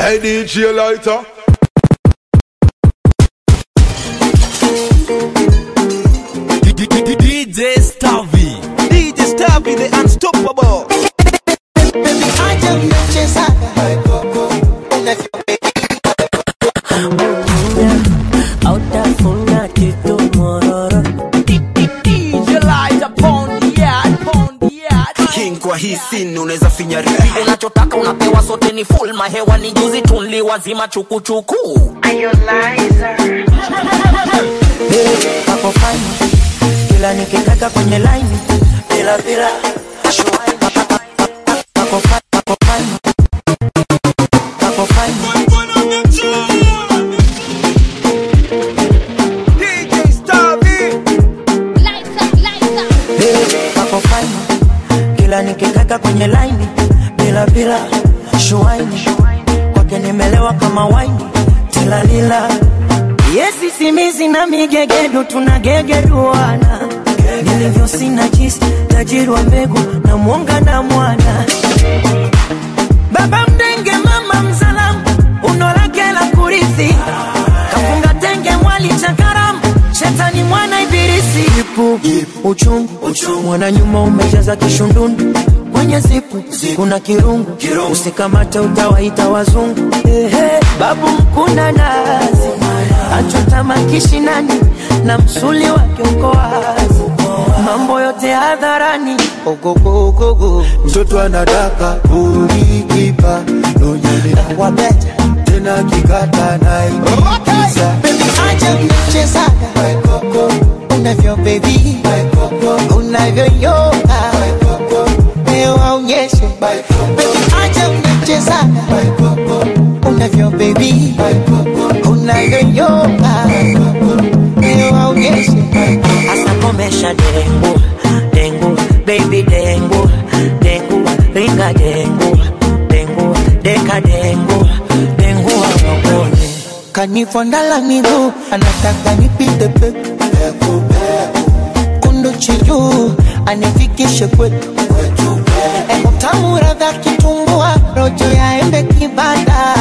Hey DJ Lighter. DJ Stavi. DJ Stavi the unstoppable. Acha mnachezaga Hautafuna kitu mororo DJ Lighter, pound yard, pound yard. King kwa hii scene unaweza finyari. unachotaka unapewa sote ni full mahewa ni juzi tunli wazima chukuchuku Kako fine Kila nikikaka kwenye line Bila bila Shuwaini Kako fine Kako fine Kako fine DJ Stavi. Kako fine Kila nikikaka kwenye line Bila bila Shuwaini Kwake nimelewa kama waini Tilalila Yesi simizi na migegedu tunagegeduana Nilivyo sina jisi tajiri wa mbegu na mwonga na mwana Baba mdenge mama mzalamu uno lake la kurithi Kafunga tenge mwali cha karamu shetani mwana ibilisi Ipu uchungu mwana nyuma umejaza kishundundu kwenye zipu kuna kirungu usikamate utawaita wazungu Ehe, babu mkuna nazi achota makishinani na msuli wake uko wazi mambo yote hadharani ogogogogo Mtoto anadaka ulikipa nonyeni wabeta tena kikata naikiza acha mnachezaga unavyo baby unavyoyoga leo waonyeshe acha mnachezaga unavyo baby unavyoyoga leo waonyeshe Asa komesha dengu dengu baby dengu dengu ringa dengu dengu deka dengu dengu wawakone kanifondala miguu anataka nipite peku kunduchi juu anifikishe kwetu utamu radha kitumbua rojo ya embe kibada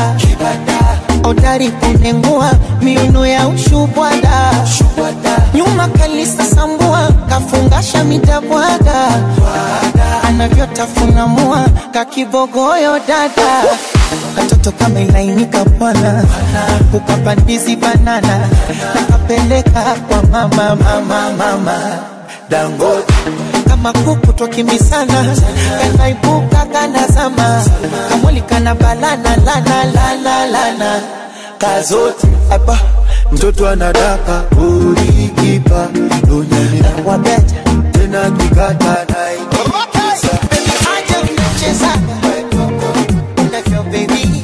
odari kunengua miuno ya ushubwada nyuma kalisa sambua kafungasha mitabwaga anavyotafuna mua kakibogoyo dada katoto kama ilainika bwana ukapandizi banana nakapeleka kwa mama mama mama Dangote kama kuku twakimbisana kanaibuka kanazama kamwili kana balana lana lana lana kazote hapa mtoto anadaka ulikipa nonyeni wabeta tena kikata naikiza aja mnachezaga unavyo bebi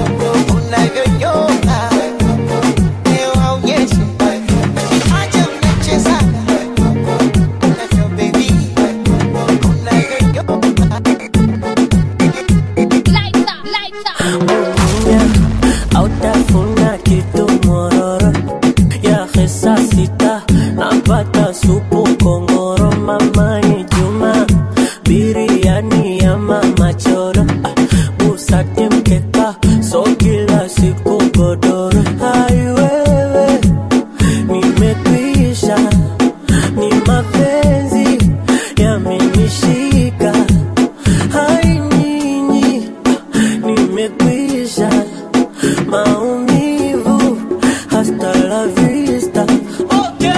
unavyonyoka leo aonyeshe aja mnachezaga unavyo bebi unavyonyoka Hautafuna kitu mororo ya hesa sita napata supu kongoro mamani juma biriani ya mama choro ah, busati mkeka so kila siku godoro aiwewe nimekwisha ni mapenzi yamenishika hai nyinyi nimekwisha maumivu hasta la vista okay.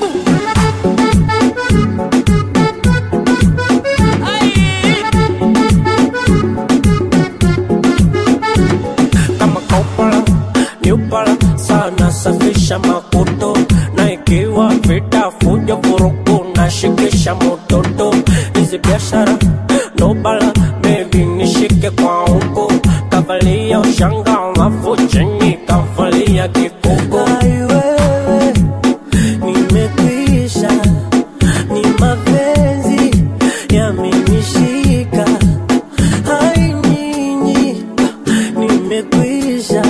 kama kaupala niupala sana safisha makoto na ikiwa vita fujo vurugu na shikisha mototo hizi biashara nobala bebi nishike kwa huko kavalia ushanga alafu chini kavalia kikuko aiwewe nimekwisha ni mapenzi yamenishika hai nyinyi nimekwisha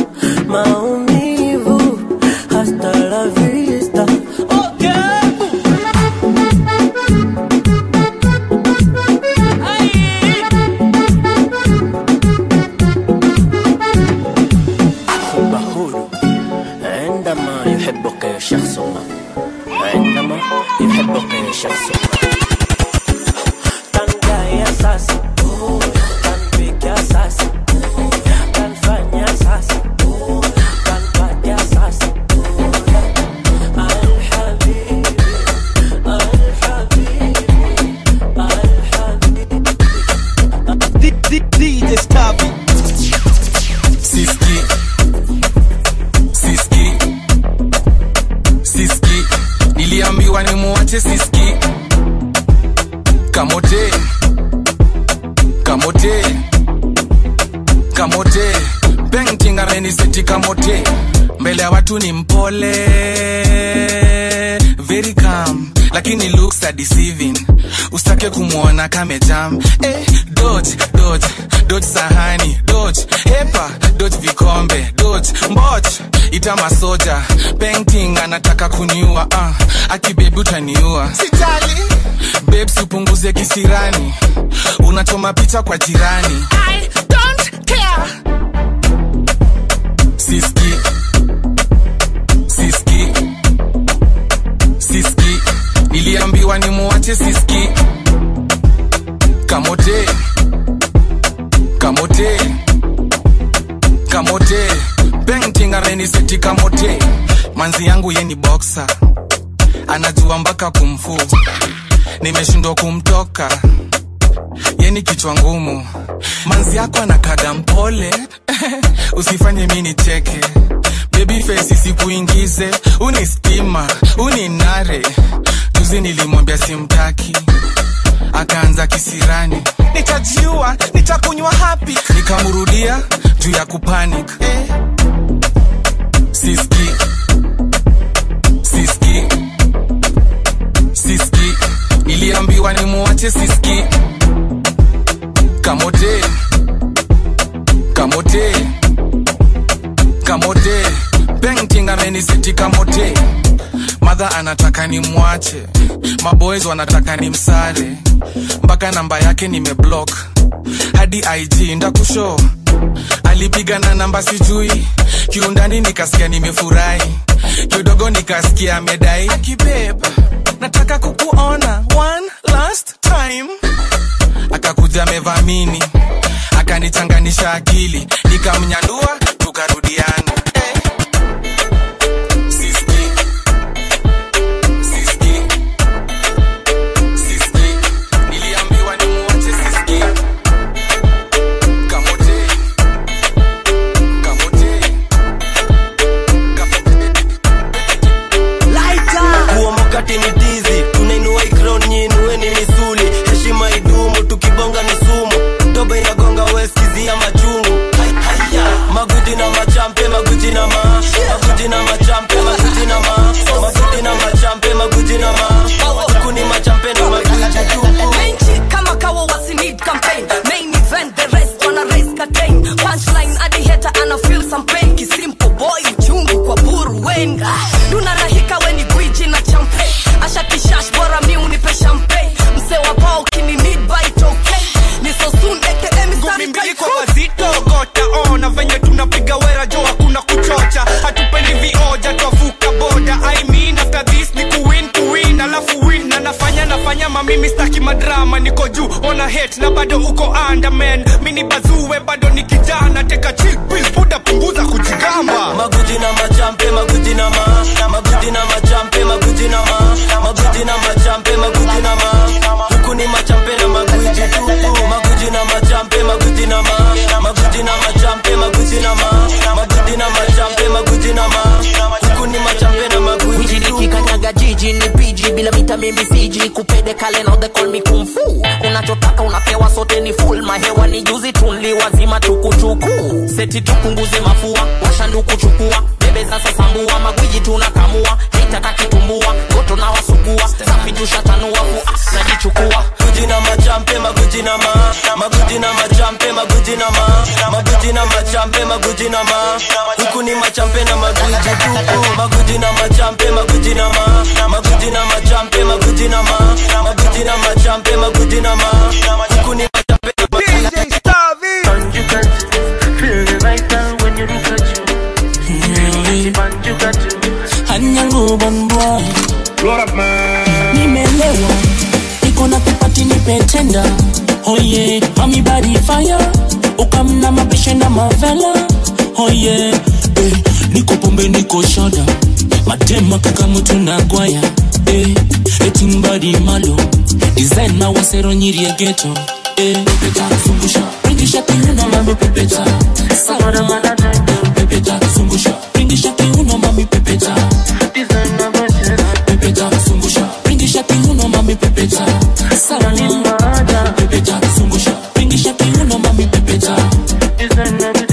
maumivu hasta la vista okay. kamote pengtingareni seti kamote mbele ya watu ni mpole very calm lakini looks are deceiving usitake kumwona kamejam eh, dodge dodge dodge sahani dodge hepa dodge vikombe dodge mboch ita masoja painting anataka kuniua uh, akibebi utaniua sijali babes upunguze kisirani unachoma picha kwa jirani I don't care. siski siski siski niliambiwa ni muache siski kamote kamote kamote bengtingareni seti kamote manzi yangu ye ni boksa anajua mpaka kumfu nimeshindwa kumtoka yeni kichwa ngumu manzi yako anakaga mpole usifanye mi nicheke bebi fesi sikuingize uni stima uni nare juzi nilimwambia simtaki akaanza kisirani nitajiua nitakunywa hapi nikamrudia juu ya kupanic eh. siski siski siski niliambiwa nimuache siski kamote kamote kamote pengtingareni seti kamote madha anataka ni mwache maboys wanataka ni msare mpaka namba yake nimeblock hadi ig ndakusho alipiga na namba sijui kiundani nikasikia nimefurahi kidogo nikasikia amedai akibeb nataka kukuona one last time akakuja amevamini akanichanganisha akili nikamnyandua tukarudiana eh. Siski. Siski. Siski. Niliambiwa nimuache Siski. Kamote. Kamote. kuomokati ni tizi tunainua ikron nyinue ni misuli heshima idumu tukibonga ni sumu doba inagonga weskizia machungu Hai, haya. maguji na machampe maguji na ma maguji na machampe maguji na ma maguji na machampe maguji na ma huku ni machampe na maguji tupu Menchi kama kawa wasi need campaign Main event the rest wanna raise curtain Punchline hadi hater ana feel some pain Kisimple boy uchungu kwa buru wenga Duna rahika weni gwiji na champagne Asha kishash bora mi unipe champagne Mse wa bao kini need by it okay Ni so soon aka mistari mbili kwa wazito gota ona venye tunapiga wera jo hakuna kuchocha hatupendi vioja twavuka boda I mean after this ni kuwin kuwin alafu win na nafanya nafanya mamimi staki madrama niko juu ona hate na bado uko underman mini bazue bado ni kijana teka chill pill buda punguza kujigamba maguji na machampe maguji na ma maguji na machampe maguji na ma maguji na machampe maguji na ma huku ni machampe na maguji tupu maguji na machampe maguji na ma maguji na machampe maguji na ma maguji na machampe maguji na ma huku ni machampe na maguji Wiji tupu nikikanyaga jiji ni piji bila mita mimi siji kupede kale now they call me kung fu unachotaka unapewa sote ni full mahewa ni juzi tunli wazima tukuchuku seti tupunguze mafua washanduku chukua bebe sasa sambua magwiji tunakamua haitaka kitumbua goto na wasugua safi tushatanua fu ah, najichukua maguji na machampe maguji na ma maguji na machampe maguji na ma maguji na machampe maguji na ma huku ni machampe na maguji tupu maguji na machampe maguji na ma maguji na machampe maguji na ma maguji na machampe maguji na ma huku ni machampe na maguji DJ Starvey anyangubanbwa nimelewa niko na kipati nipetenda oye amibadi fire ukamna mapishe na mavela oye eh, niko pombe niko shoda madema kaka mutu na gwaya eh, etimbadi malo design mawasero nyiri ya geto eh, pepeta zungusha ringisha kiuno mami pepeta sarara malada pepeta zungusha ringisha kiuno mami pepeta pepeta zungusha ringisha kiuno mami pepeta sarara pepeta zungusha ringisha kiuno mami pepeta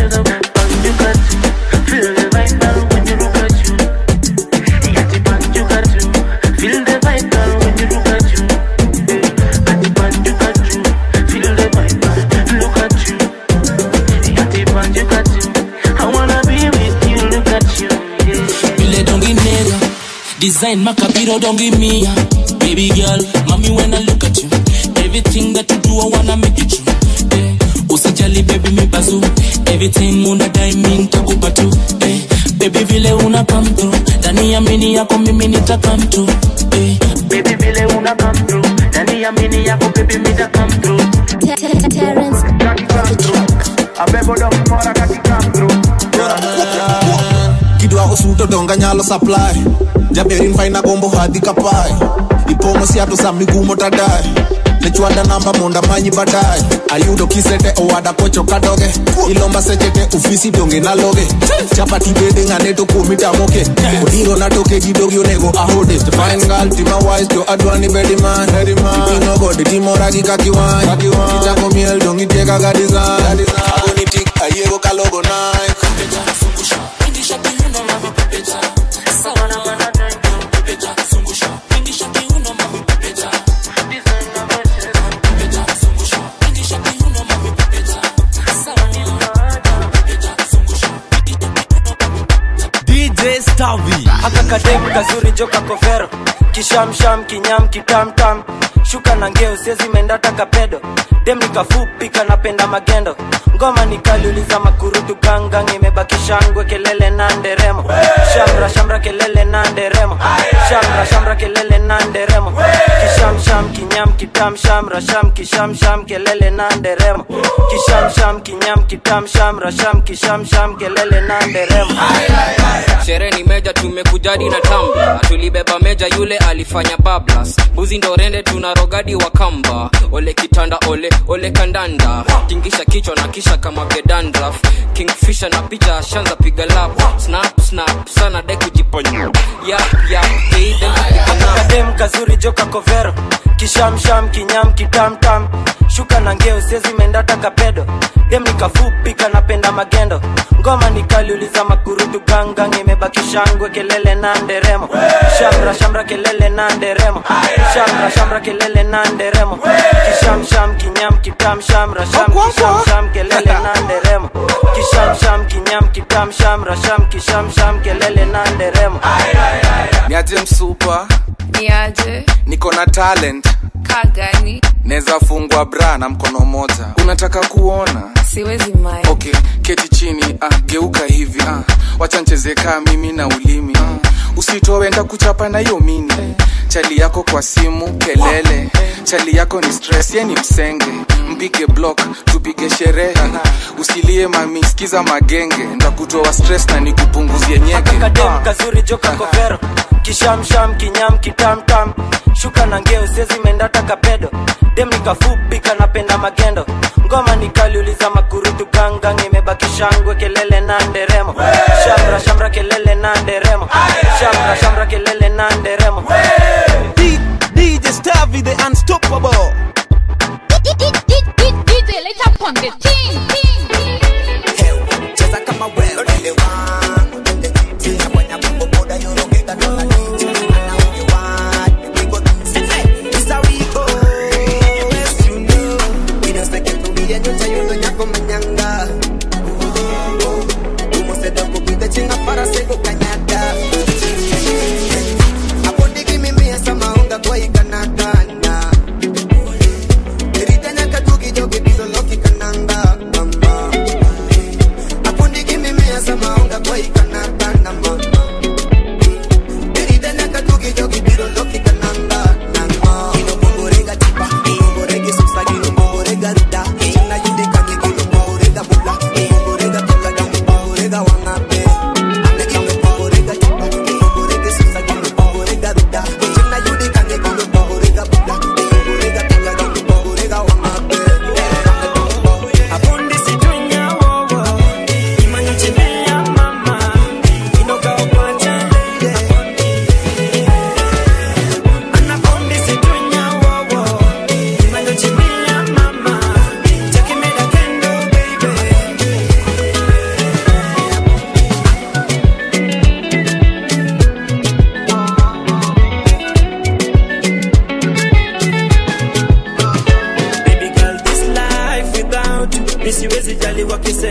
Design Macabiro, don't give me ya. Baby girl, mommy, when I look at you, everything that you do, I wanna make it true. Eh, usijali baby mi bazu everything unadai mi nitakupa tu eh, baby vile una come through ndani ya mini yako mimi nita come through eh, baby vile una come through ndani ya mini yako baby mi nita come through kidwa osuto donga nyalo supply jaberin faina gombo hadhi kapae ipomo siato sa migumo tadae nechwada namba monda manyi baadaye ayudo kisete owada kocho kadoge ilomba sechete ofisi donge naloge chapati bede ng'ane to kuomi tamoke odiro na toke gi dogi onego ahode fine girl tima wise to adwani bedi man ipino gode timora gi kakiwany kichako miel dong itie kaka design agoni tik ayiego kalogo nike DJ Stavi. akakadem kazuri joka kovero kishamsham kinyam kitamtam shuka na ngeo siezi mendata kapedo dem nikafupi kanapenda magendo ngoma nikaliuliza makurutu gangang imebaki shangwe kelele na nderemo shamra shamra kelele na nderemo shamra shamra kelele na nderemo kishamsham kinyam kitam shamra sham kishamsham kelele na nderemo kishamsham kinyam kitam shamra sham kishamsham kelele na nderemo sherehe ni meja tumekujadi na tamba tulibeba meja yule alifanya bablas buzi ndo rende tuna rogadi wa kamba ole kitanda ole ole kandanda tingisha kichwa na kisha kama gedandraf kingfisha na picha shanza piga lap snap snap sana de kujiponya yap yap kadem kazuri joka kovero kishamsham kinyam kitamtam shuka na ngeo siezi mendata kapedo dem nikafupi kanapenda magendo ngoma nikaliuliza makurutu gangang imebaki shangwe kelele na nderemo shamra shamra kelele na nderemo shamra shamra kelele na nderemo kishamsham kinyam kitam shamra sham kishamsham kelele na nderemo kishamsham kinyam kitam shamra sham kishamsham kelele na nderemo niaje msupa niaje niko na talent kagani naweza fungwa bra na mkono moja unataka kuona siwezi mai okay keti chini ah, geuka hivi ah, wacha ncheze kaa mimi na ulimi ah, usitoe nda kuchapa na hiyo mini chali yako kwa simu kelele chali yako ni stress ye ni msenge mpige block tupige sherehe usilie mami sikiza magenge ndakutoa stress na nikupunguzie nyeke kadem kazuri joka kovero kishamsham kinyam kitamtam shuka na ngeo siezi mendata kapedo dem nikafupi kanapenda magendo ngoma nikaliuliza makurutu gangang imebaki shangwe kelele na nderemo shamra shamra kelele na nderemo shamra shamra kelele na nderemo DJ Stavi, the unstoppable. DJ, let's up on the team. cheza kama wewe Ole wangu, tende titi, na bwana kumbo boda, yorogeka na maniti. Ana unge watu, we go Hey, this how we go, yes you know. We don't stake it to be a nyota, yondo nyako manyanga. Oh, oh. Umo se dogo pite chinga para sego kanyata. Hapo digi mimi ya sama unga kwa ikanakana. Ritanya katuki jogi bizo loki kananga. Mama. Apundi kimi mia sama unga kwa ikana tanda mama Erida nyaka tuki jogi biro loki kananga nanga Ino bongorega tipa, bongorega susa gino bongorega ruda China yude kanye gino bongorega bula Bongorega toka damu bongorega wangape Ane kame pa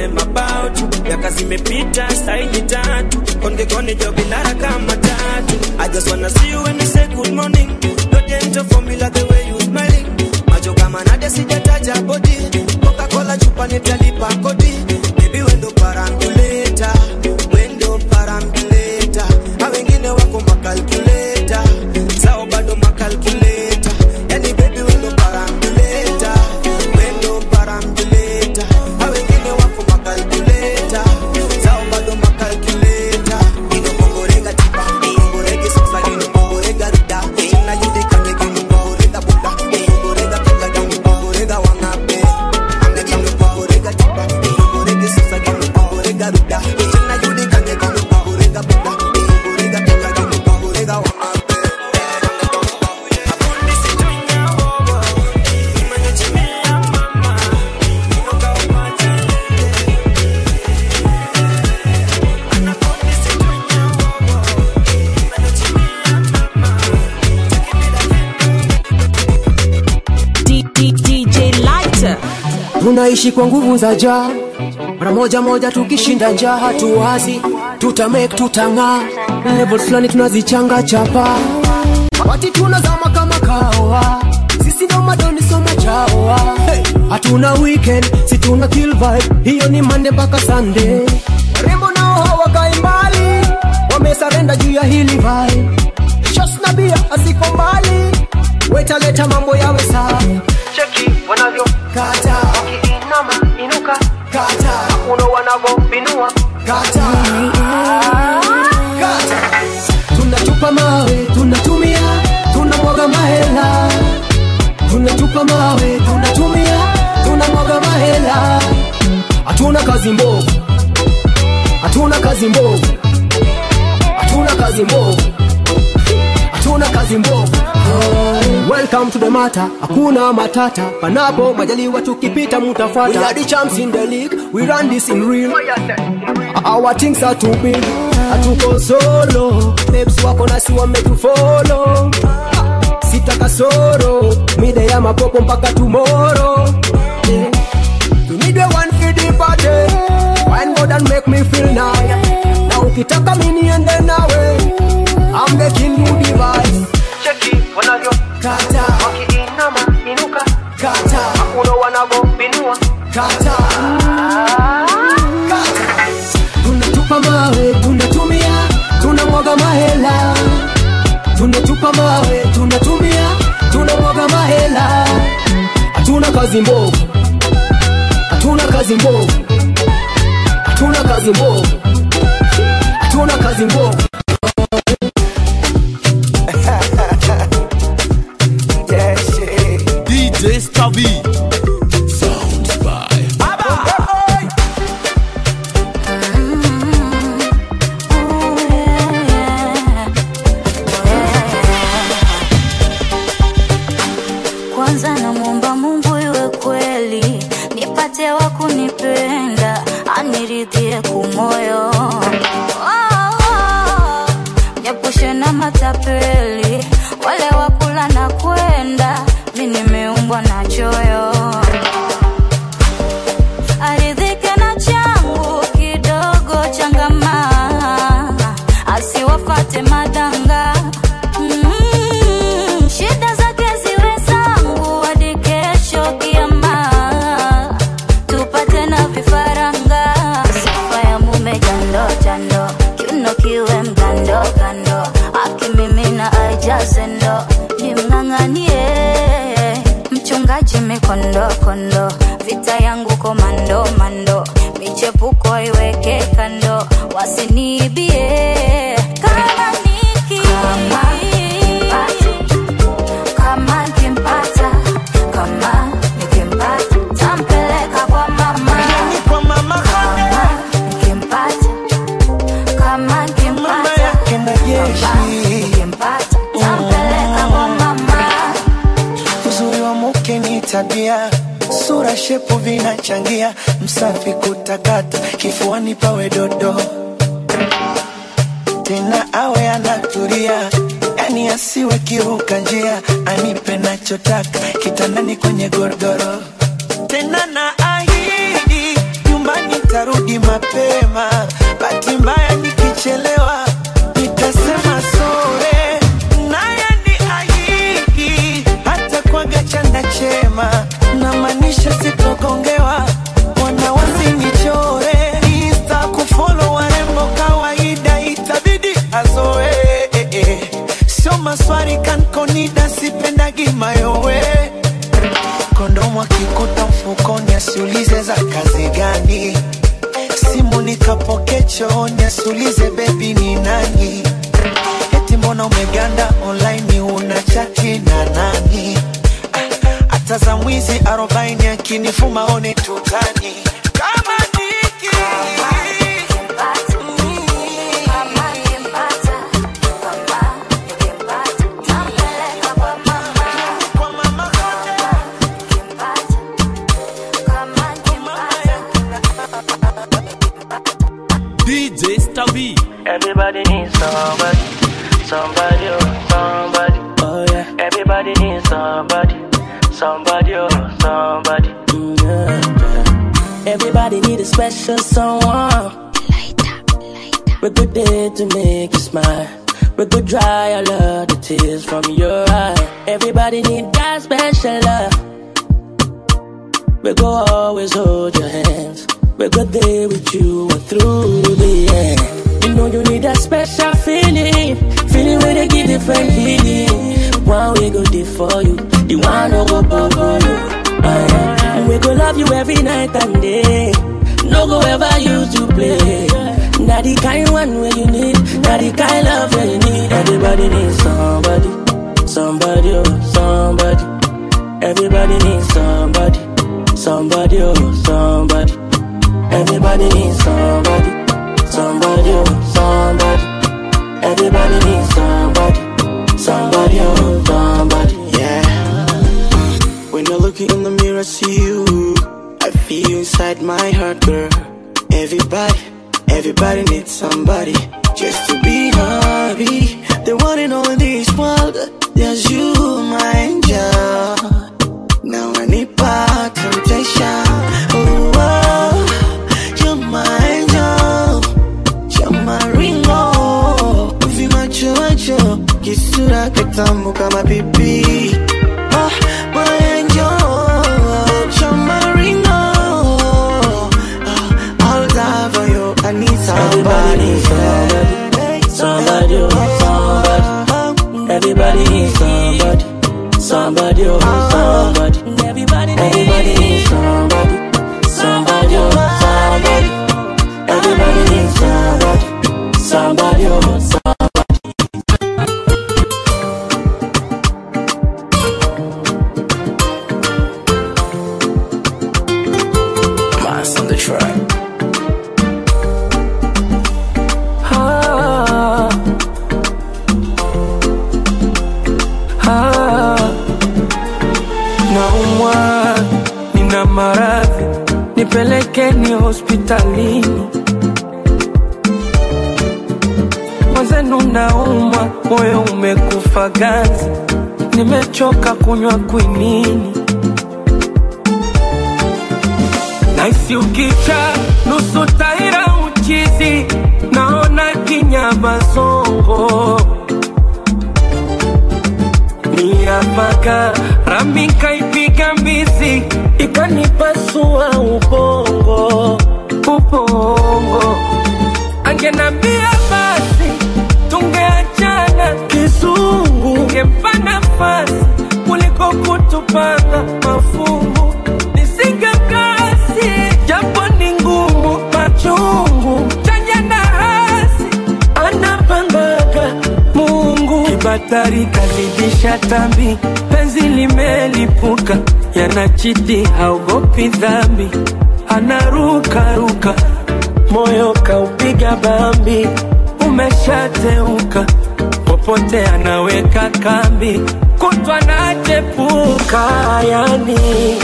them about you miaka zimepita saini tatu kongekone jobinara kama tatu i just wanna see you when you say good morning don't enter formula the way you smiling macho kama nade sijataja body coca-cola chupa nitalipa kodi baby wendo parambuleta wendo parambuleta a wengine wako makalkuleta sao bado makalkuleta yani baby wendo parambuleta wendo parambuleta a wengine wako makalkuleta sao bado makalkuleta inopongorega tipa inopongorege sasa inopongorega rida ina yudika ngeki inopongorega buda inopongorega kaka inopongorega wangape anga inopongorega tipa inopongorege sasa inopongorega rida ina yudika ngeki inopongorega buda inopongorega kaka inopongorega wangape DJ Lighter. tunaishi kwa nguvu za jaa mara moja moja tukishinda njaa hatuwazi tutamake tutang'aa level fulani tunazichanga chapa wati tunazama kama kawa sisi ndo madoni soma chawa hey, hatuna weekend si tuna kill vibe hiyo ni mande mpaka sunday rembo nao hawakai mbali wamesarenda juu ya hili vibe shos na bia aziko mbali wetaleta mambo yawe sawa cheki wanavyo kata wakiinama inuka kata uno wanavopinua kata kata tunatupa mawe tunatumia tunamwaga mahela tunatupa mawe tunatumia tunamwaga mahela hatuna kazi mbovu hatuna kazi mbovu hatuna kazi mbovu hatuna kazi mbovu welcome to the mata hakuna matata panapo majaliwa tukipita mutafuata we are the champs in the league we run this in real our things are too big hatuko solo babes wako nasi wametufolo sita kasoro mide ya mapopo mpaka tomorrow yeah. you need a one for the party wine more than make me feel nice na ukitaka mini ende nawe I'm the king you device cheki wanavyo kata wakiinama inuka kata uno wanavopinua kata kata tunatupa mawe tunatumia tunamwaga mahela tunatupa mawe tunatumia tunamwaga mahela hatuna kazi mbovu hatuna kazi mbovu hatuna kazi mbovu hatuna kazi mbovu DJ Stavi. Sounds by kwanza namwomba mungu iwe kweli nipate wa kunipenda aniridhie kumoyo Oh, oh, niepushe na matapeli wale wakula na kwenda mi nimeumbwa na choyo aridhike na changu kidogo changamaa asiwafate madanga Mm, shida zake ziwe zangu hadi kesho kiama tupate na vifaranga sifa ya mume jando jando kiuno kiwe mgando gando akimimina aijaze ndo nimng'ang'anie mchungaji mikondo kondo vita yangu komando mando michepuko iweke kando wasiniibie kama niki kama nikimpata kama nikimpata tampeleka kwa mama kama nikimpata kama nikimpata kama nikimpata tampeleka kwa mama uzuri wa mke ni tabia sura shepu vinachangia msafi kutakata kifuani pawe dodo tena awe anatulia yani asiwe kiruka njia anipe nachotaka kitandani kwenye godoro tena na ahidi nyumbani nitarudi mapema bahati mbaya nikichelewa nitasema sore naye ni ahidi hata kwaga chanda chema namaanisha sitogongewa wana wasinichore insta kufolo warembo kawaida itabidi azoe eh, eh. sio maswari kankonida sipendagi mayowe kondomu akikuta mfukoni asiulize za kazi gani simu nikapoke chooni asiulize bebi ni nani eti mbona umeganda online una chati na nani Ah, hata za mwizi arobaini akinifuma one tutani kama niki DJ Stabby. Everybody needs somebody, somebody, oh, somebody. Oh yeah. Everybody needs somebody, somebody, oh, somebody. Mm, yeah, yeah. Everybody need a special someone. We good there to make you smile. We could dry all of the tears from your eye. Everybody need that special love. We go always hold your hands. We go there with you and through the end. You know you need that special feeling, feeling where they give different feeling. One we go there for you, the one no go bubble you. Uh, yeah. And we go love you every night and day. No go ever use to play. Not the kind one where you need, not the kind love where you need. Everybody needs somebody, somebody, oh, somebody. Everybody needs somebody, somebody, oh, somebody. Everybody needs somebody, somebody, oh, somebody. Everybody needs somebody, somebody, oh, somebody. Yeah. When I look in the mirror, see you. I feel you inside my heart, girl. Everybody, everybody needs somebody just to be happy. The one and only in this world, there's you, my angel. Now I need back temptation. Oh, oh, you're my angel. You're my ringo. Hivi macho macho, kisura kitamu kama pipi. Oh, my angel. You're my ringo. Oh, I'll die for you. I need somebody. Somebody, oh, somebody. Everybody needs somebody. Somebody, oh, somebody. Everybody, everybody needs somebody. Somebody, oh, somebody. Everybody needs somebody. Somebody, oh, somebody. Mass on the track. Ah. Ah. Naumwa, nina maradhi, nipelekeni hospitalini. Mwenzenu naumwa, moyo umekufa ganzi, nimechoka kunywa kwinini. Naisi ukicha nusu taira uchizi, naona kinyamazongo Niyapaka rami kaipiga mbizi, ikanipasua ubongo, ubongo. Angenambia basi tungeachana kizungu, ngempa nafasi kuliko kutupanga mafungu. Nisingekasi japo ni ngumu, machungu chanya na hasi anapangaga Mungu. Kibatari kazidisha tambi, penzi limelipuka, yanachiti haogopi dhambi, anarukaruka, moyo kaupiga bambi, umeshateuka, popote anaweka kambi, kutwa nachepuka, yani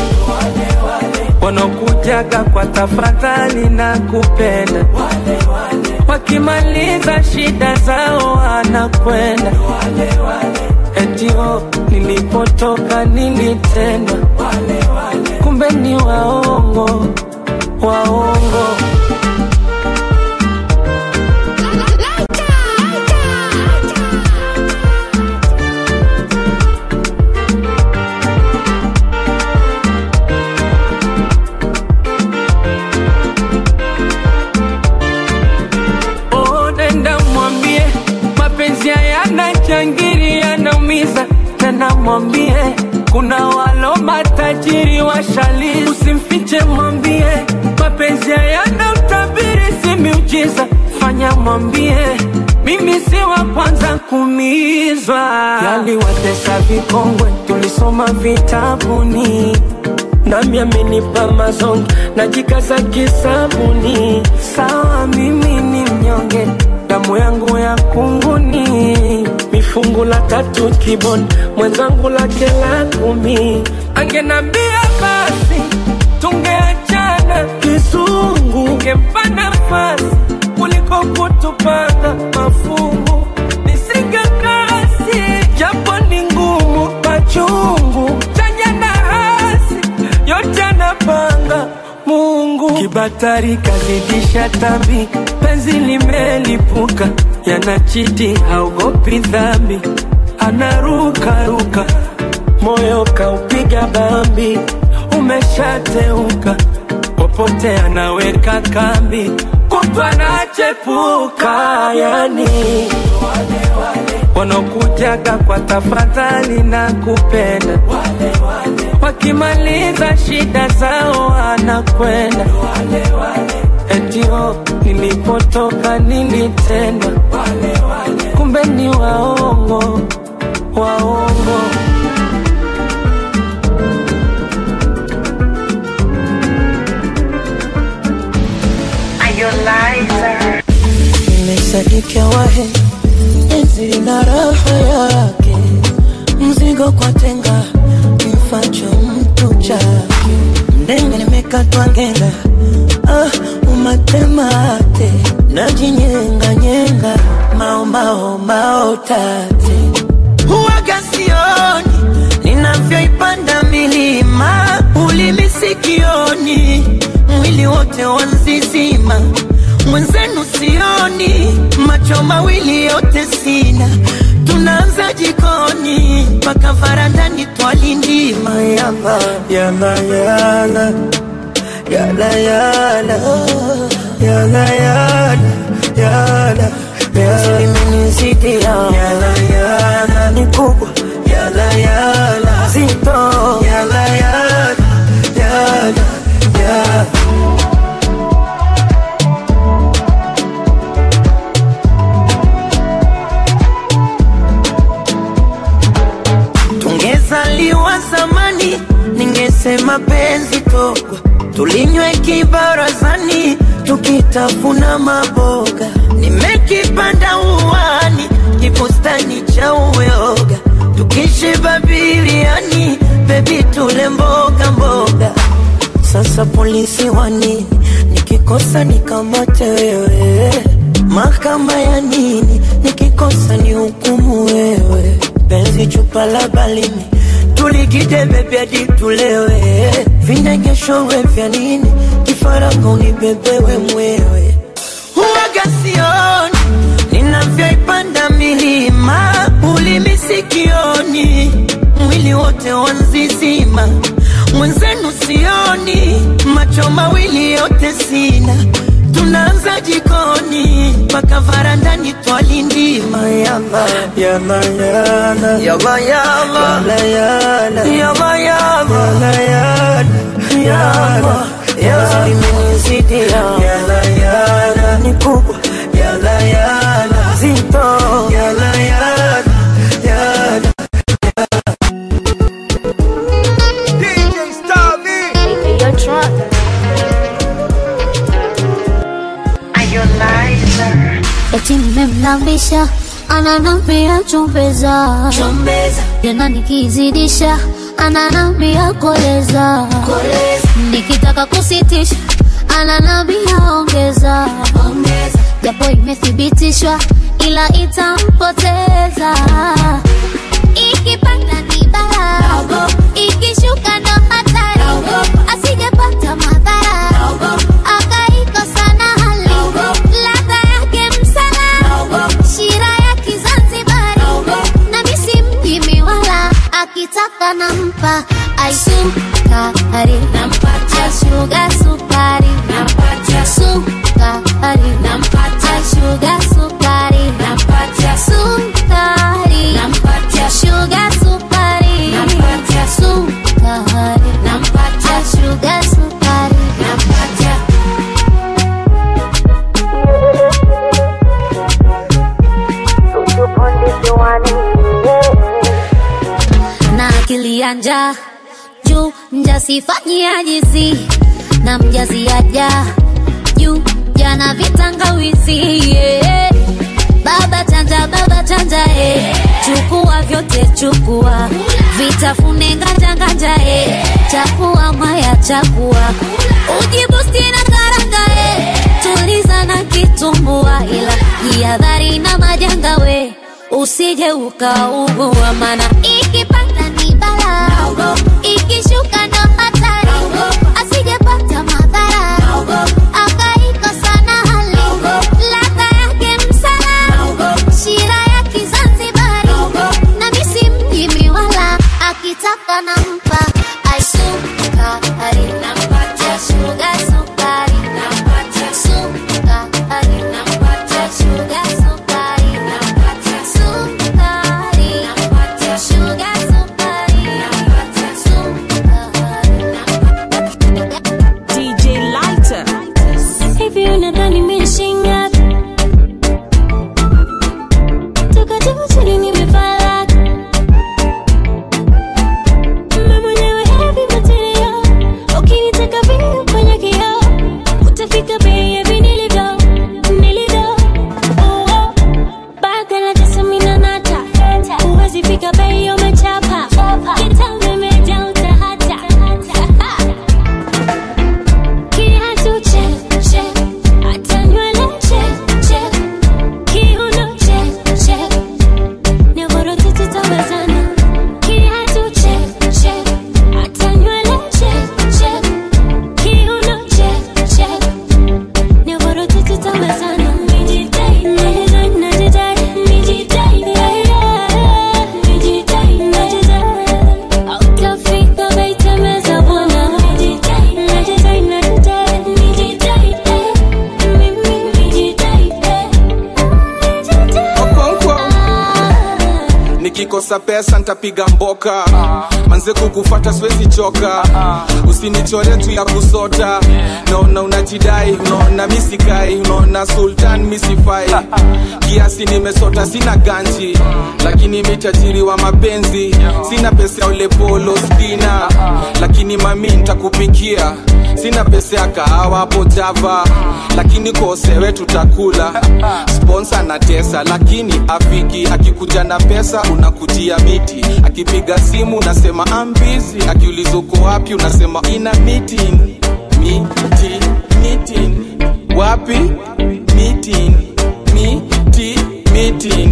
wanaokujaga kwa tafadhali na kupenda wakimaliza shida zao anakwenda etio nilipotoka nilitendwa kumbe ni waongo waongo Oh, nenda mwambie mapenzi hayana changiri yanaumiza tena mwambie kuna walo matajiri washali usimfiche mwambie mapenzi hayana utabiri si miujiza fanya mwambie mimi si wa kwanza kumizwa yaliwatesa vikongwe tulisoma vitabuni nami amenipa mazongi najikaza kisabuni sawa mimi ni mnyonge damu yangu ya kunguni mifungu la tatu kiboni mwenzangu lake la kumi angenambia basi tungeachana kizungu ngempa nafasi kuliko kutupanga mafungu nisingekasi japo ni ngumu machungu chanya na hasi yote anapanga Mungu. Kibatari kazidisha tambi, penzi limelipuka, yanachiti haogopi dhambi, anarukaruka, moyo kaupiga bambi, umeshateuka, popote anaweka kambi, kutwa nachepuka, yani wanaokujaga kwa tafadhali na kupenda wakimaliza shida zao wanakwenda etio nilipotoka nilitendwa kumbe ni waongo waongo nimesadikia wahe enzi lina raha yake mzigo kwa tenga mfacho mtu chake mdenge nimekatwa ngenga ah, umatemate najinyenganyenge maomaomao tate huwaga sioni ninavyoipanda milima ulimi sikioni mwili wote wanzizima mwenzenu sioni macho mawili yote sina tunaanza jikoni mpaka varandani twalindima yama yana yana yana yana yana yana yana limenizidi yana yana ni kubwa yana yana zito yana yana yana yana tungezaliwa zamani ningesema penzi togwa tulinywe kibarazani tukitafuna maboga nimekipanda uwani kibustani cha uyoga tukishiba biliani bebi tule mboga mboga sasa polisi wa nini nikikosa nikamate wewe mahakama ya nini nikikosa ni hukumu wewe penzi chupa la balini tuligide bebi hadi tulewe vinegeshorwe vya nini kifaranga unibebewe mwewe huwaga sioni ninavyoipanda milima ulimi sikioni mwili wote wanzizima mwenzenu sioni macho mawili yote sina tunaanza jikoni mpaka varandani twalindima yala yana yana yala yala yala yala yala yala yala yala yala limenizidi yala yala ni kubwa yala yala zito yala yala yala DJ Starvey. eti nimemlambisha ananambia chombeza tena nikizidisha ananambia koleza nikitaka kusitisha ananambia ongeza japo imethibitishwa ila itampoteza ikipanda ni balaa ikishuka ndo hatari asijepata madhara njaa juu mjasifanyia jizi na mjaziaja juu jana vitangawizi yeah. baba chanja baba chanja eh. chukua vyote chukua vitafune nganja nganja eh. chakua maya chakua ujibusti na karanga eh. tuliza na kitumbua ila jihadhari na majanga we usije ukaugua mana ikipanda ni bala ikishuka ndo hatari asijepata madhara akaikosa na hali ladha yake msala shira ya kizanzibari na misi mjimi wala akitaka nampa aisukari nampatia shuga sukari nampatia sukari nampatia shuga sukari nampatia sukari nampatia shuga sukari nampatia DJ Lighter. Hivi unadhani mimi shingapi? Toka juu chini nimefala. Mimi mwenyewe heavy material. Ukinitaka vile kwenye kioo, utafika bei ya viniligo, niligo. Oh, oh. Baga la tesa mimi na nata. Huwezi fika bei umechapa. Kitambo imejaa utahata. Kiatu check, check. Hata nywele check, check. Kiuno check, check. Nyororo tatu tabazana. Kiatu check, check. Hata nywele check, check. Kiuno check, check. Nyororo tatu tabazana. Nijidai, najidai, najidai, nijidai, yeah, yeah. Nijidai, najidai. Hautafika bei tembeza bwana. Nijidai, najidai, najidai, nijidai, eh. Mimi nijidai, eh. nikikosa pesa ntapiga mboka manze kukufata siwezi choka usinichore tu ya kusota naona unajidai unaona misikai unaona sultan misifai kiasi nimesota sina ganji lakini mitajiri wa mapenzi sina pesa ya ulepolo stina lakini mami ntakupikia sina pesa ya kahawa hapo java lakini kosewe tutakula sponsa na tesa lakini afiki akikuja na pesa unakujia miti akipiga simu unasema ambizi akiuliza uko wapi unasema ina meeting miti meeting wapi meeting miti meeting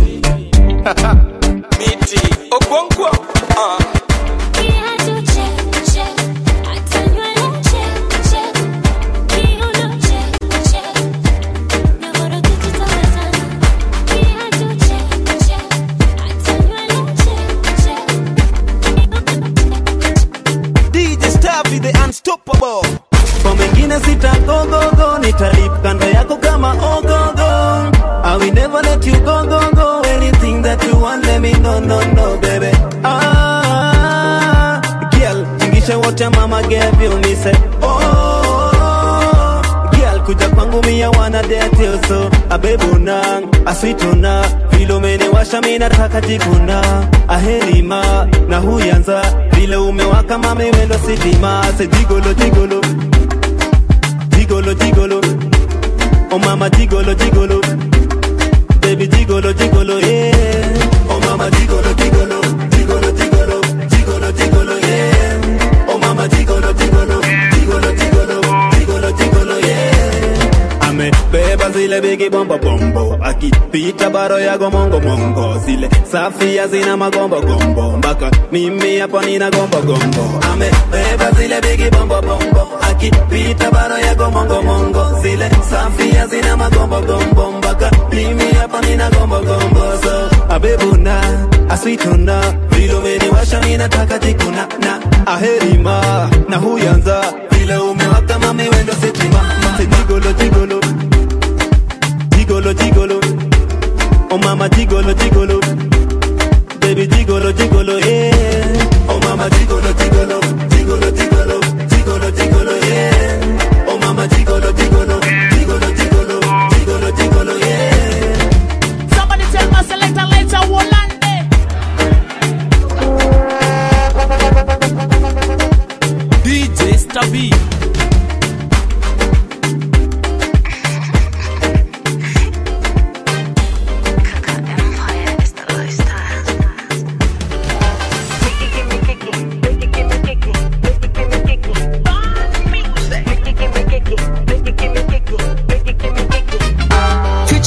miti okonkwo uh. Kiatu check, check. Hata nywele check, check. Kiuno check, check. Nyororo tatu tabazana. Kiatu check, check. Hata nywele check, check. DJ Stavi the unstoppable. Kwa mengine sitagogogo, nitalip kando yako kama ogogo. I will never let you go, go, go. Anything that you want, let me know, no, no, baby. Ah, girl, tingisha wote mama gave you, me say, oh, girl, kuja kwangu mia wana date you so abebuna aswituna vile umeniwasha mi nataka jikuna ahelima na huyanza vile umewaka mama iwendo sitima se jigolo jigolo jigolo jigolo oh mama jigolo jigolo baby jigolo jigolo yeah oh mama jigolo jigolo jigolo jigolo jigolo jigolo yeah oh mama jigolo jigolo jigolo jigolo jigolo jigolo yeah amebeba zile bigi bombo bombo akipita baro yago mongo mongo zile safi hazina magombo gombo mpaka mimi hapo nina gombo gombo amebeba zile bigi bombo bombo akipita baro yago mongo mongo zile safi hazina magombo gombo mpaka mimi hapo nina gombo gombo so abebuna aswituna vile umeniwasha mi nataka jikuna na aherima na huyanza vile umewaka mami wendo sitima se jigolo jigolo jigolo jigolo oh mama jigolo jigolo baby jigolo jigolo yeah oh mama jigolo jigolo jigolo jigolo jigolo jigolo yeah oh mama jigolo jigolo jigolo jigolo jigolo jigolo yeah Somebody tell my selector later Wolande.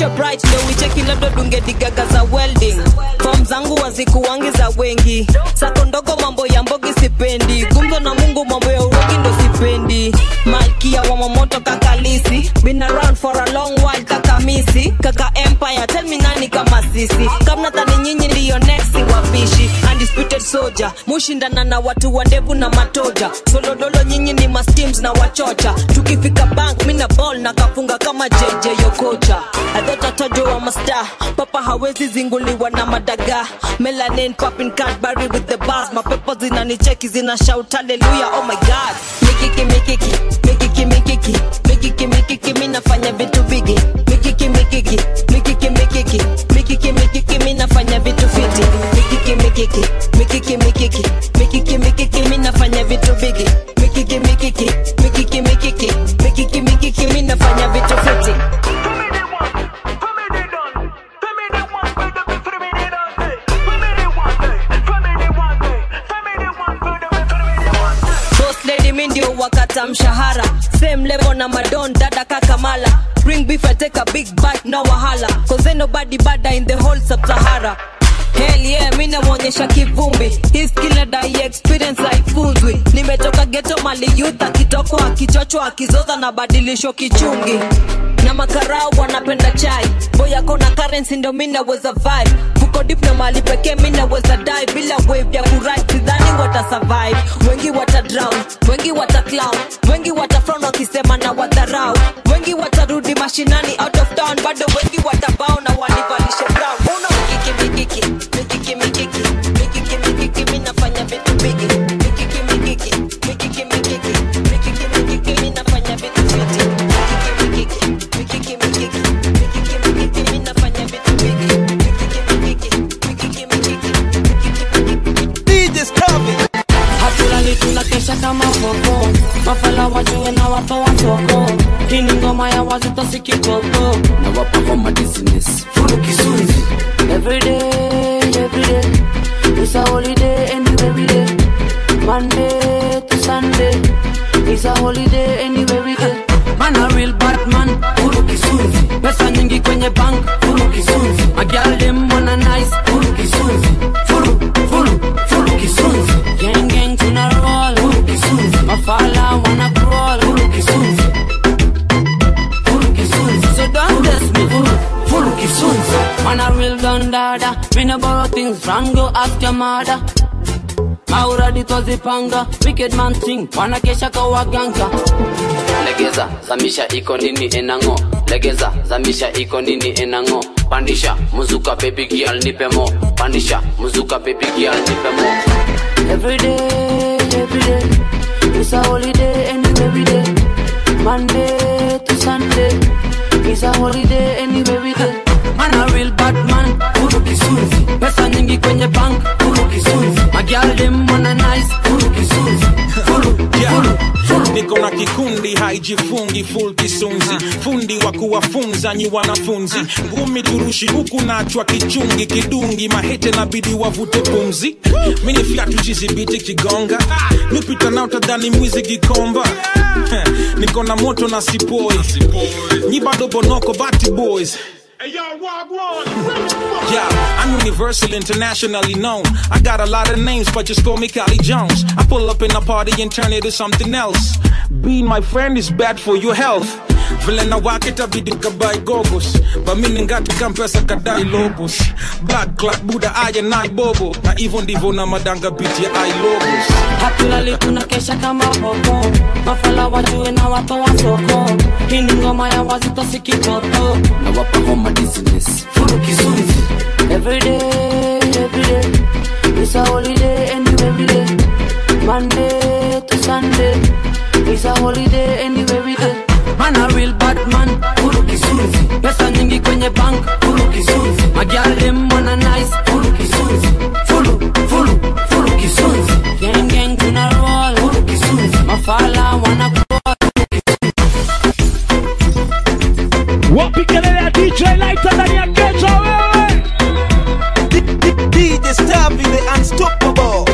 future bright ndo wicheki labda dungedigaga za welding fom zangu wazikuwangi za wengi sako ndogo mambo ya mbogi sipendi gumzo na mungu mambo ya urogi ndo sipendi malkia wa mamoto kakalisi been around for a long while kakamisi kaka empire tell me nani kama sisi kamnadhani nyinyi ndiyo next wapishi undisputed soldier mushindana na watu wa ndevu na matoja solodolo nyinyi ni masteams na wachocha tukifika bank mina ball na kafunga kama jj yokocha adhotatojo wa masta papa hawezi zinguliwa na madaga melanin popping cadbury with the bars mapepo zinanicheki zina shout haleluya oh my god mikiki mikiki mikiki mikiki mikiki mikiki mi nafanya vitu bigi mikiki mikiki mikiki mikiki mikiki mikiki mi nafanya vitu fiti mikiki mikiki mikiki mikiki mikiki mikiki mi nafanya vitu bigi mikiki mikiki mikiki mikiki mikiki mikiki mi nafanya vitu fiti Boss lady mi ndio wakata mshahara same level na madon dada kakamala bring beef I take a big bite no wahala cause ain't nobody bada in the whole sub-sahara Hell yeah, mi namwonyesha kivumbi hii skill na dai experience haifunzwi nimetoka geto mali youth akitokwa akichochwa akizoza na badilisho kichungi na makarau wanapenda chai boyako na currency ndo mi naweza vibe fuko dip na mali pekee mi naweza die bila wave ya kurit sidhani wata survive wengi wata drown wengi wata clown wengi wata frown wakisema na wadharau wengi watarudi mashinani out of town bado wengi watabao na wanivalishe brown una mikiki mikiki mikiki mikiki mikiki mikiki mi nafanya vitu bigi mikiki mikiki mikiki mikiki mikiki mikiki mi nafanya vitu fiti mikiki mikiki mikiki mikiki mikiki mikiki mi nafanya vitu bigi mikiki mikiki mikiki mikiki DJ Scovy. hatulali tunakesha kama popo mafala wajue na watoa soko hii ni ngoma ya wazito sikikoko na wapa homa business furu kisunzi everyday everyday it's a holiday anyway we day monday to sunday it's a holiday anyway we day man a real bad man furu kisunzi pesa nyingi kwenye bank furu kisunzi magial dem wanna nice furu kisunzi furu furu furu kisunzi gang gang tuna roll furu kisunzi mafala wanna crawl furu kisunzi furu kisunzi so don't test me furu furu kisunzi man a real gun dada me no borrow things from go ask your mother mauradi twazipanga wicked man thing wanakesha kawaganga legeza zamisha iko nini enango legeza zamisha iko nini enango pandisha muzuka baby girl nipe mo pandisha muzuka baby girl nipe mo everyday everyday it's a holiday anyway we day monday to sunday it's a holiday anyway we day man a real bad man furu kisunzi pesa nyingi kwenye bank furu kisunzi magial dem wanna nice furu kisunzi furu furu niko na kikundi haijifungi full kisunzi fundi wa kuwafunza nyi wanafunzi ngumi turushi huku nachwa kichungi kidungi mahete nabidi wavute pumzi mini fyatu jizibiti kigonga nipita nao tadhani mwizi gikomba niko na moto na sipoi nyi bado bonoko bati boys Yeah, I'm universal, internationally known. I got a lot of names, but just call me Cali Jones. I pull up in a party and turn it to something else. Being my friend is bad for your health. vile na wakita bidi kabai gogos bamini ngati kampesa kadai lobos blood clot buda aya nai bobo na hivyo ndivyo na madanga biti ya ai lobos hatulali tunakesha kama popo mafala wajue na watoa soko hii ni ngoma ya wazito sikitoto na wapa homa business furu kisunzi everyday everyday it's a holiday anyway we day monday to sunday it's a holiday anyway we day man a real bad man furu kisunzi pesa nyingi kwenye bank furu kisunzi magial dem wanna nice furu kisunzi furu furu furu kisunzi gang gang tuna roll furu kisunzi mafala wanna crawl wapi kelele ya DJ Lighter ndani ya kesho wewe DJ Stabby the unstoppable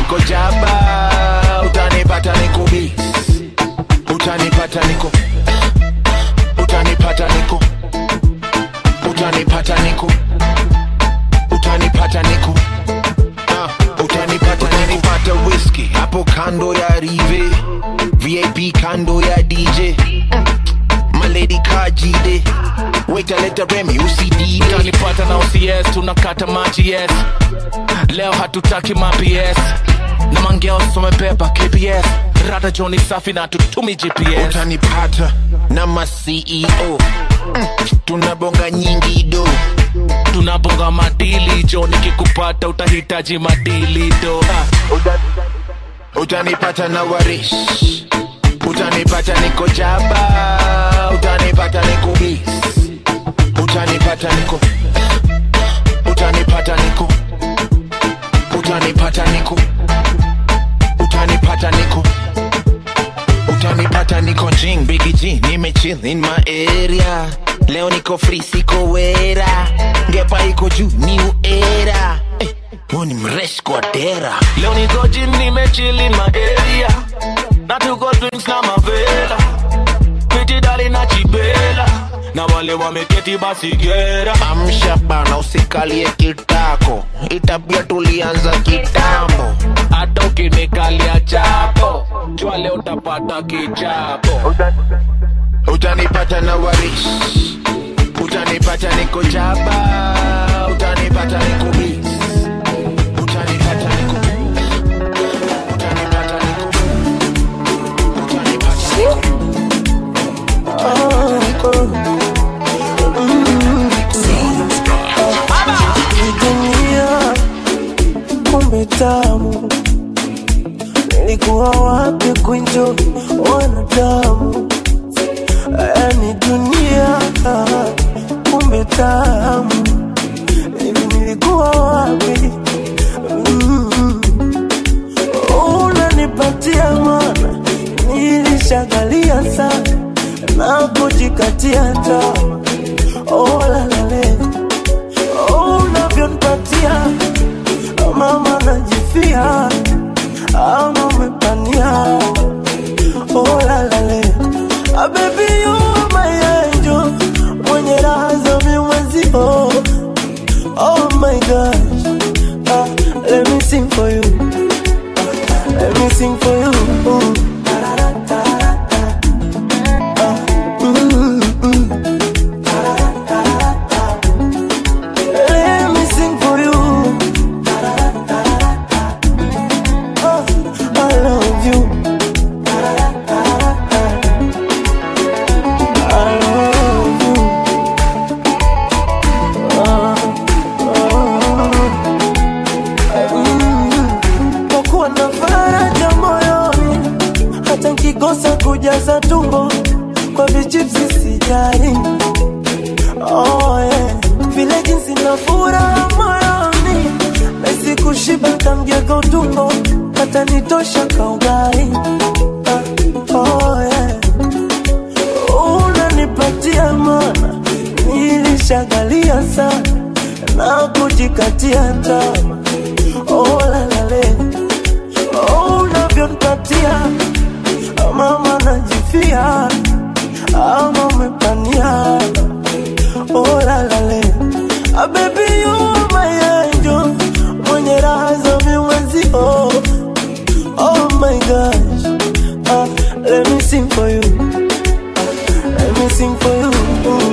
niko jaba utanipata niko bis utanipata niko utanipata niko utanipata niko utanipata niko Ah, utanipata utanipata whisky hapo kando ya rive vip kando ya dj maledi kajide waitaleta remi usidide utanipata na OCS tunakata maji yes leo hatutaki maps na mangeo somepepa kps rada joni safi na tutumi gps utanipata na ma ceo mm, tunabonga nyingi do tunabonga madili jo nikikupata utahitaji madili do utanipata na warish utanipata niko jaba utanipata niko bis utanipata niko utanipata niko utanipata niko utanipata niko utanipata niko jing bigi g nimechill in my area leo niko free siko wera ngepa iko juu new era eh, huyu ni mresh kwa dera leo niko jim nimechili maeria na tuko drinks na mavela piti dali na chibela na wale wameketi basi gera amsha bana usikalie kitako itabia tulianza kitambo hata ukinikalia chapo jua leo utapata kichapo utanipata na warish utanipata niko jaba utanipata niko bis utanipata niko utanipata niko utanipata Hii dunia kumbe tamu, nilikuwa wapi kuenjoy wanadamu? Yani dunia kumbe tamu, hivi nilikuwa wapi? Mm. Unanipatia mana, nilishagalia sana na kujikatia tamaa. Oh, la la leo Oh, unavyonipatia mama najifia ama umepania oh, la, la, le. Ah, baby you are my angel mwenye raha za mimwezio oh my gosh ah, let me sing for you ah, let me sing for you Ooh. Ah, mm, mm. Let me sing for you. Oh, I love you. I love you. Ah, ah, mm. Kwa kuwa na faraja moyoni, hata nkikosa kujaza tumbo kwa vichipsi sijali. Oh, yeah. Vile jinsi na furaha moyoni Nahisi kushiba kamgego utumbo Hata nitosha kaugai ah, oh, yeah. Unanipatia mana Nilishagalia sana Na kujikatia tama Oh la la le Oh unavyonipatia Mama najifia Ama umepania oh la la le ah, baby you are my angel mwenye raha za mimwezi oh, oh my gosh ah, let me sing for you ah, let me sing for you Ooh.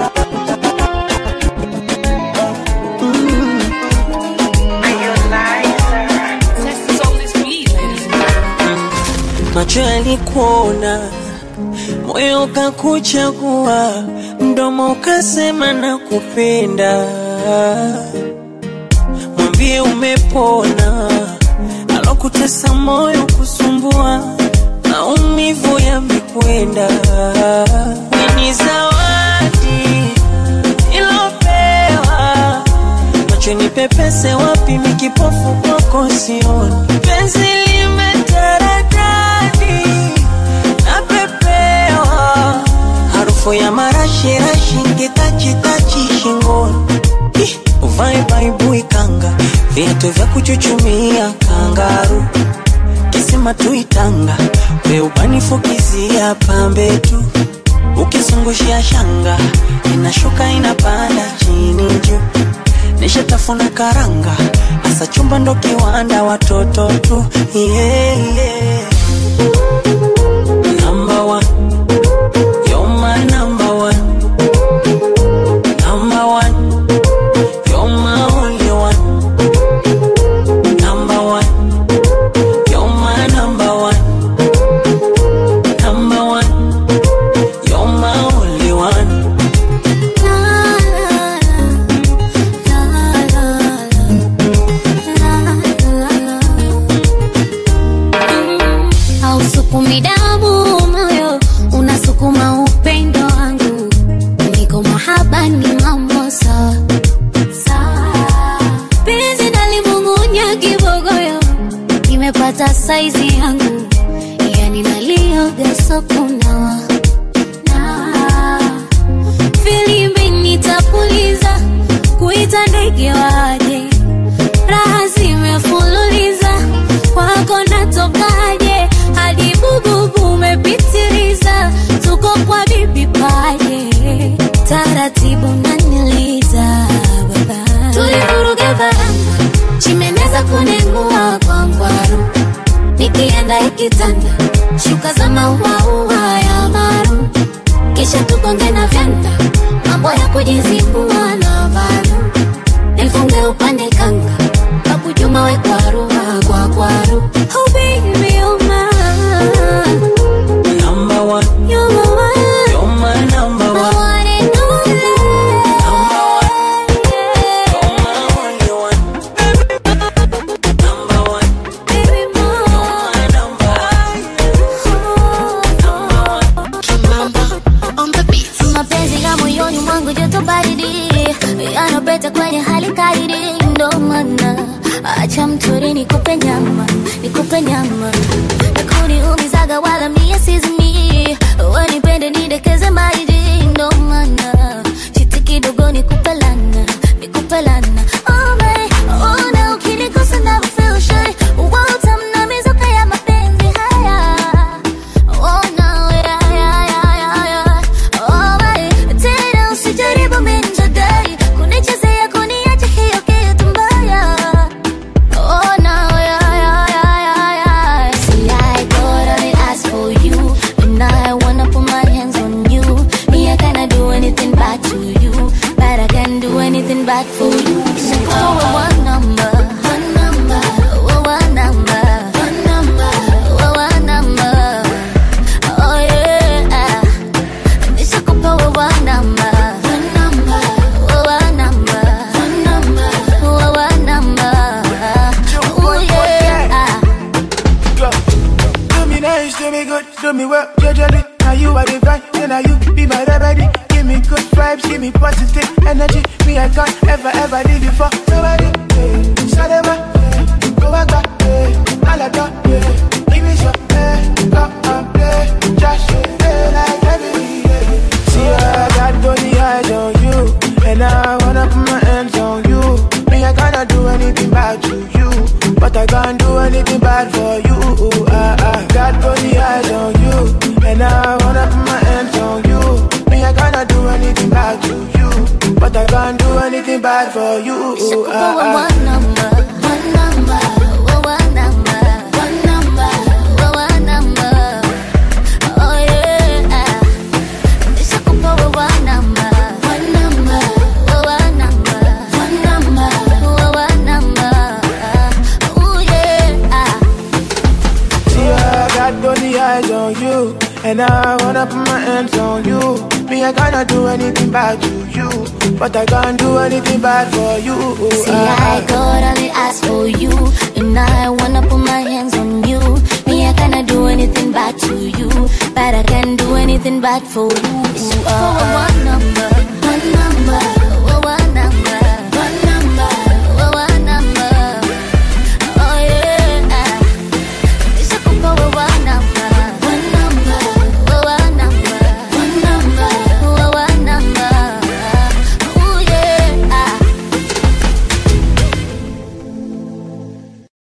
macho yalikuona, moyo ukakuchagua, mdomo ukasema na kupenda. Mwambie umepona, alokutesa moyo kusumbua, maumivu yamekwenda. Ni zawadi ilopewa macho nipepese wapi mikipofu kwako sioni penzi limetaradadi napepewa harufu ya marashirashi ngitachitachi shingoni Ih, uvae baibui kanga viatu vitoto vya kuchuchumia kangaru kisima tuitanga weubanifukizia pambe tu ukizungushia shanga inashuka inapanda chini juu nishatafuna karanga hasa chumba ndo kiwanda watoto tu yeah, yeah. Number one. You're my number one. Number one. You're my only one. Number one. You're my number one. Number one. You're my only one. hausukumi damu moyo unasukuma upendo wangu niko mahaba ni mambo sawa sawa penzi nalimung'unya kibogoyo nimepata saizi yangu yani nalioga sokunawa na filimbi nitapuliza kuita ndege waje raha zimefululiza kwako natokaje hadi bububu umepitiliza tuko kwa bibi paje taratibu naniliza baba tulivuruga varanga chimeneza kunengua kwa ngwaru nikienda ikitanda shuka za mauaua ya maru kisha tukonge na vyanda mambo ya kujizibua na varu nifunge upande kanga kakujuma we kwaruha kwa kwaru oh baby you're mine Number one. you're my one You're my number my one. one and only Number one. You're my only one. Number one. baby more You're my number mapenzi ya moyoni mwangu joto baridi yanapeta kwenye hali kaidi ndo maana acha mtori nikupe nyama nikupe nyama nakuniumizaga wala mie sizimi wanipende nidekeze maidi ndo maana chiti kidogo nikupe lana nikupe lana oh my, oh na ukinikosa na feel shy utamna mizuka ya mapenzi haya Oh no, yeah, yeah, yeah, yeah, yeah. Oh my, tena usijaribu minjadai kunichezea kuniacha hiyo kitu mbaya. Oh no, yeah, yeah, yeah, yeah, yeah. See, I got all the eyes for you, and I wanna put my hands on you. Me, I cannot do anything bad to you, but I can do anything bad for you. So call me one number, one number, oh, one number, one number, oh, one number. Oh yeah, nishakupa wewe namba, namba, wewe namba, namba, wewe namba. Oh yeah. Do me nice, do me good, do me well, judgely. Now you are divine, then now you be my remedy. Give me good vibes, give me positive energy. Me, I can't ever, ever leave you for nobody. Yeah. Sadema, yeah. go back, back, yeah. Alada, yeah. Give me some, yeah. Come and play, just yeah. like every yeah. See, I got only eyes on you, and I wanna put my hands on you. Me, I cannot do anything bad to you, but I can't do anything bad for you. I, I got only eyes on you, and I wanna put my hands on you. Me, I cannot do anything bad to you, but I can't do anything bad for you. Nishakupa I, wewe I, one number, one number, wewe namba, one number, wewe namba. Oh yeah. Nishakupa wewe namba, one number, wewe namba, one number, wewe namba. Oh yeah. See, I got only eyes on you, and I wanna put my hands on you. Me, I cannot do anything bad to you, but I can't do anything bad for you. See, I got only eyes for you, and I wanna put my hands on you. Me, I cannot do anything bad to you, but I can do anything bad for you. Uh, one number,